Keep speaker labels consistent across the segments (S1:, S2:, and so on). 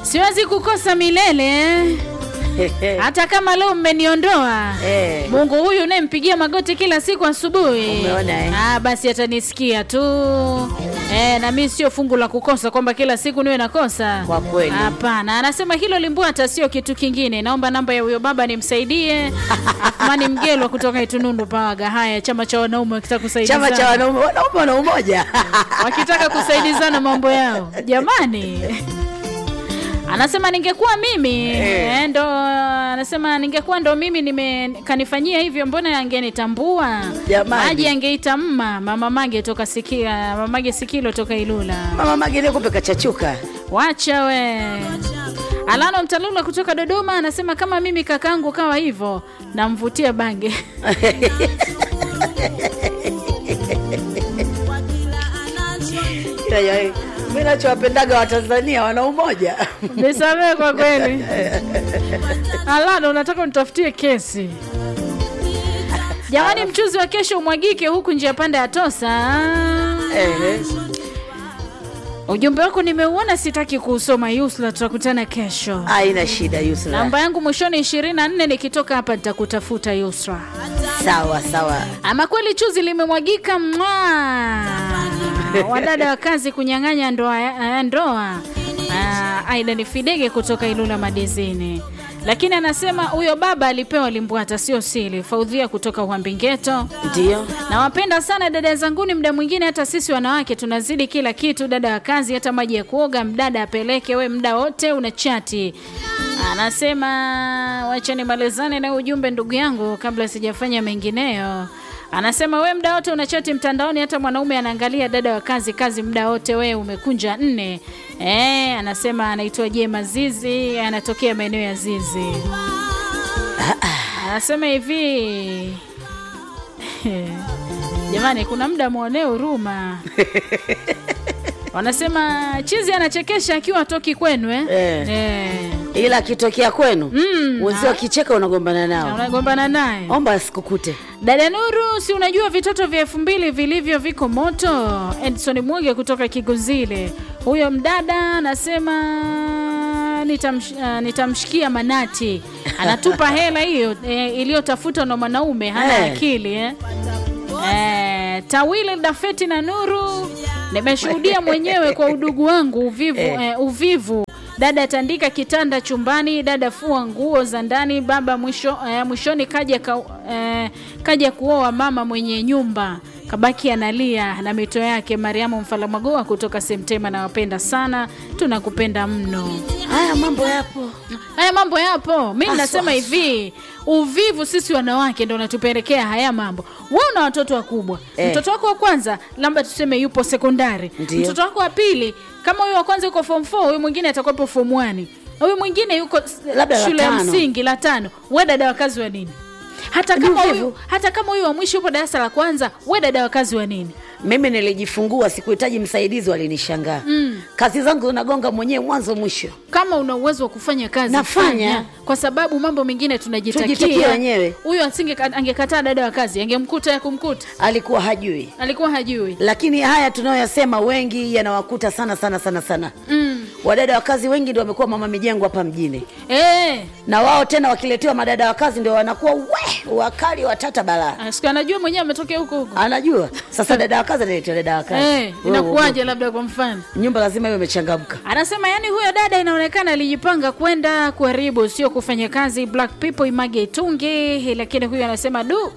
S1: siwezi kukosa milele hata kama leo mmeniondoa
S2: Eh.
S1: mungu huyu unayempigia magoti kila siku asubuhi
S2: Umeona, eh?
S1: ah, basi atanisikia tu eh, na mi sio fungu la kukosa kwamba kila siku niwe nakosa
S2: Kwa kweli.
S1: hapana anasema hilo limbwata sio kitu kingine naomba namba ya huyo baba nimsaidie afumani mgelwa kutoka itunundu pawaga haya chama cha wanaume wakitaka kusaidizana
S2: chama cha wanaume wanaume wana umoja
S1: wakitaka kusaidizana mambo yao jamani anasema ningekuwa mimi eh, ndo anasema ningekuwa ndo mimi nime kanifanyia hivyo mbona angenitambua
S2: Jamani.
S1: maji angeita mma mama mage toka sikia mamage sikilo toka ilula
S2: mama magine kumbe kachachuka
S1: wacha we alano mtalula kutoka dodoma anasema kama mimi kakangu kawa hivyo namvutia bange
S2: mi nachowapendaga watanzania wana umoja
S1: nisamee kwa kweli alano unataka unitafutie kesi jamani mchuzi wa kesho umwagike huku njia panda ya tosa
S2: Ehe.
S1: ujumbe wako nimeuona sitaki kuusoma yusla tutakutana kesho
S2: haina shida yusra
S1: namba yangu mwishoni 24 nikitoka hapa nitakutafuta yusra
S2: sawa sawa
S1: ama kweli chuzi limemwagika mwa wadada wa kazi kunyang'anya ndoa, ya- ndoa. Ah, aida ni fidege kutoka ilula madizini lakini anasema huyo baba alipewa limbwata sio sili faudhia kutoka uambingeto
S2: ndio
S1: nawapenda sana dada zanguni mda mwingine hata sisi wanawake tunazidi kila kitu dada wa kazi hata maji ya kuoga mdada apeleke we mda wote una chati anasema wachani malizane na ujumbe ndugu yangu kabla sijafanya mengineyo anasema we mda wote una chati mtandaoni hata mwanaume anaangalia dada wa kazi kazi mda wote we umekunja nne e, anasema anaitwa jema zizi anatokea maeneo ya zizi anasema hivi jamani kuna muda mwonee huruma wanasema chizi anachekesha akiwa atoki kwenu eh?
S2: Eh.
S1: Eh.
S2: ila akitokea kwenu
S1: Mm,
S2: wenzio akicheka unagombana
S1: Na
S2: nao
S1: unagombana naye
S2: omba asikukute
S1: dada nuru si unajua vitoto vya elfu mbili vilivyo viko moto edson mwege kutoka kiguzile huyo mdada anasema nitamsh, uh, nitamshikia manati anatupa hela hiyo eh, iliyotafutwa na mwanaume hana
S2: Eh.
S1: akili eh? Eh, tawile dafeti na nuru nimeshuhudia mwenyewe kwa udugu wangu uvivu, eh, uvivu dada atandika kitanda chumbani dada fua nguo za ndani baba mwisho, eh, mwishoni kaja, ka, eh, kaja kuoa mama mwenye nyumba kabaki analia na mito yake mariamu mfalamagoa kutoka semtema nawapenda sana tunakupenda mno
S2: haya mambo yapo
S1: haya mambo yapo mi
S2: Haswa,
S1: nasema
S2: haswa.
S1: hivi uvivu sisi wanawake ndo unatupelekea haya mambo we una watoto wakubwa
S2: Eh.
S1: mtoto wako wa kwanza labda tuseme yupo sekondari
S2: Ndio.
S1: mtoto wako wa pili kama huyo wa kwanza yuko form 4 huyu mwingine atakuwepo form 1 huyu mwingine yuko s-
S2: Labda la
S1: shule ya
S2: tano.
S1: msingi la tano we dada wa kazi wa nini hata
S2: Ni
S1: kama
S2: uvivu.
S1: huyu hata kama huyu wa mwisho yupo darasa la kwanza we dada wa kazi wa nini
S2: mimi nilijifungua sikuhitaji msaidizi walinishangaa mm. kazi zangu nagonga mwenyewe mwanzo mwisho
S1: kama una uwezo wa kufanya kazi
S2: Nafanya.
S1: fanya. kwa sababu mambo mengine
S2: Tujitakie
S1: tunajitakia
S2: wenyewe.
S1: huyo asinge angekataa dada wa kazi angemkuta ya kumkuta
S2: alikuwa hajui
S1: alikuwa hajui
S2: lakini haya tunayoyasema wengi yanawakuta sana sana sana sana
S1: mm.
S2: wadada wa kazi wengi ndio wamekuwa mama mijengo hapa mjini
S1: e,
S2: na wao tena wakiletewa madada wa kazi ndio wanakuwa we wakali watata balaa
S1: siku anajua mwenyewe ametokea huko huko
S2: anajua sasa dada wa kazi analetewa dada wa kazi
S1: Eh,
S2: Wewe,
S1: inakuwaje labda kwa mfano
S2: nyumba lazima iwe imechangamka
S1: anasema yani huyo dada inaonekana alijipanga kwenda kuharibu sio kufanya kazi black people image itungi lakini huyo anasema du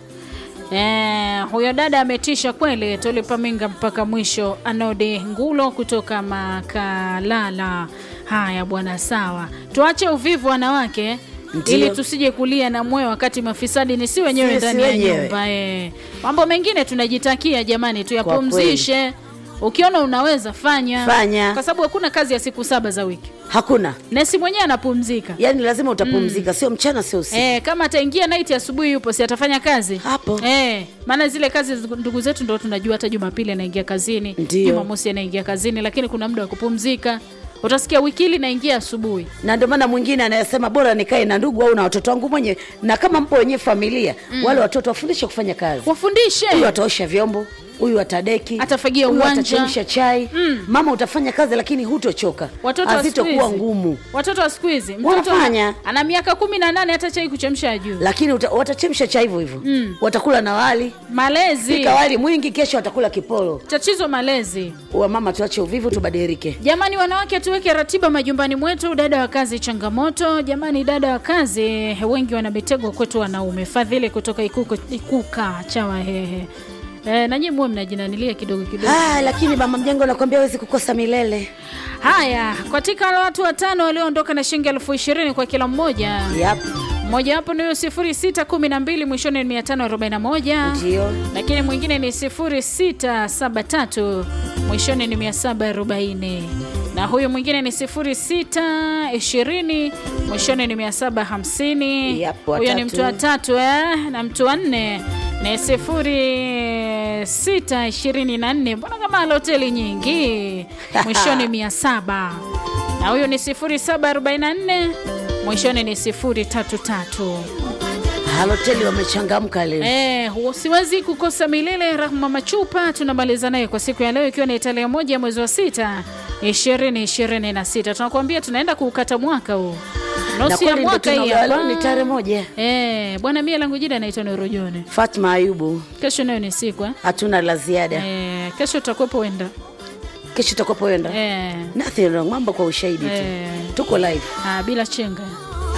S1: Eh, huyo dada ametisha kweli tulipaminga mpaka mwisho anode ngulo kutoka makalala haya bwana sawa tuache uvivu wanawake
S2: Ndio.
S1: ili tusije kulia na moyo wakati mafisadi ni si wenyewe
S2: Sisi
S1: ndani ya
S2: wenyewe.
S1: nyumba eh. mambo mengine tunajitakia jamani tuyapumzishe ukiona unaweza fanya
S2: Fanya.
S1: kwa sababu hakuna kazi ya siku saba za wiki
S2: hakuna
S1: nesi mwenyewe anapumzika
S2: yaani lazima utapumzika sio mchana sio usiku
S1: Eh, kama ataingia night asubuhi yupo si atafanya kazi
S2: Hapo.
S1: eh, maana zile kazi zi- ndugu zetu ndo tunajua hata jumapili anaingia kazini
S2: Ndio.
S1: jumamosi anaingia kazini lakini kuna muda wa kupumzika utasikia wiki hili naingia asubuhi
S2: na ndio maana mwingine anayesema bora nikae na ndugu au na watoto wangu mwenyewe na kama mpo wenyewe familia mm. wale watoto wafundishe kufanya kazi
S1: wafundishe
S2: huyu ataosha vyombo huyu atadeki
S1: Atafagia
S2: huyu
S1: uwanja.
S2: atachemsha chai
S1: Mm.
S2: mama utafanya kazi lakini hutochoka
S1: watoto wa siku
S2: hazitokuwa
S1: hizi-
S2: ngumu
S1: watoto wa siku hizi mtoto
S2: Wanafanya.
S1: ana miaka kumi na nane hata chai kuchemsha juu
S2: lakini uta, watachemsha chai hivyo hivyo
S1: Mm.
S2: watakula na wali
S1: malezi
S2: pika wali mwingi kesho watakula kipolo
S1: tatizo malezi
S2: wa mama tuache uvivu tubadilike
S1: jamani wanawake tuweke ratiba majumbani mwetu dada wa kazi changamoto jamani dada wa kazi wengi wanabetegwa kwetu wanaume fadhili kutoka ikuka, ikuka chawa hehe E, nanyi muwe mnajinanilia kidogo kidogo
S2: ah, lakini mama mjengo nakwambia hawezi kukosa milele
S1: haya katika wale watu watano walioondoka na shilingi elfu ishirini kwa kila mmoja
S2: yep.
S1: mmoja wapo ni huyo sifuri sita kumi na mbili mwishoni ni mia tano arobaini na moja
S2: ndio
S1: lakini mwingine ni 0673 mwishoni ni 740 na huyu mwingine ni 0620 mwishoni ni 750
S2: Yep,
S1: huyo ni
S2: watatu.
S1: mtu wa tatu eh? na mtu wa nne ni 0624 mbona kama ala hoteli nyingi mwishoni 700 na huyu ni 0744 mwishoni ni 033
S2: haloteli wamechangamka leo
S1: Eh, siwezi kukosa milele. Rahma Machupa tunamaliza naye kwa siku ya leo, ikiwa ni tarehe moja mwezi wa sita ishirini ishirini na sita. Tunakuambia tunaenda kuukata mwaka huu,
S2: na
S1: nusu ya
S2: kweli ndo
S1: mwaka hii
S2: tunagawa leo
S1: hapa.
S2: ni tarehe moja
S1: Eh, bwana mie langu jina naitwa Nurujoni.
S2: fatma ayubu
S1: Kesho nayo ni siku eh?
S2: hatuna la ziada
S1: Eh, kesho utakuwepo wenda
S2: kesho tutakuwapoenda
S1: eh,
S2: nothing wrong mambo kwa ushahidi tu
S1: eh,
S2: tuko live
S1: ah, bila chenga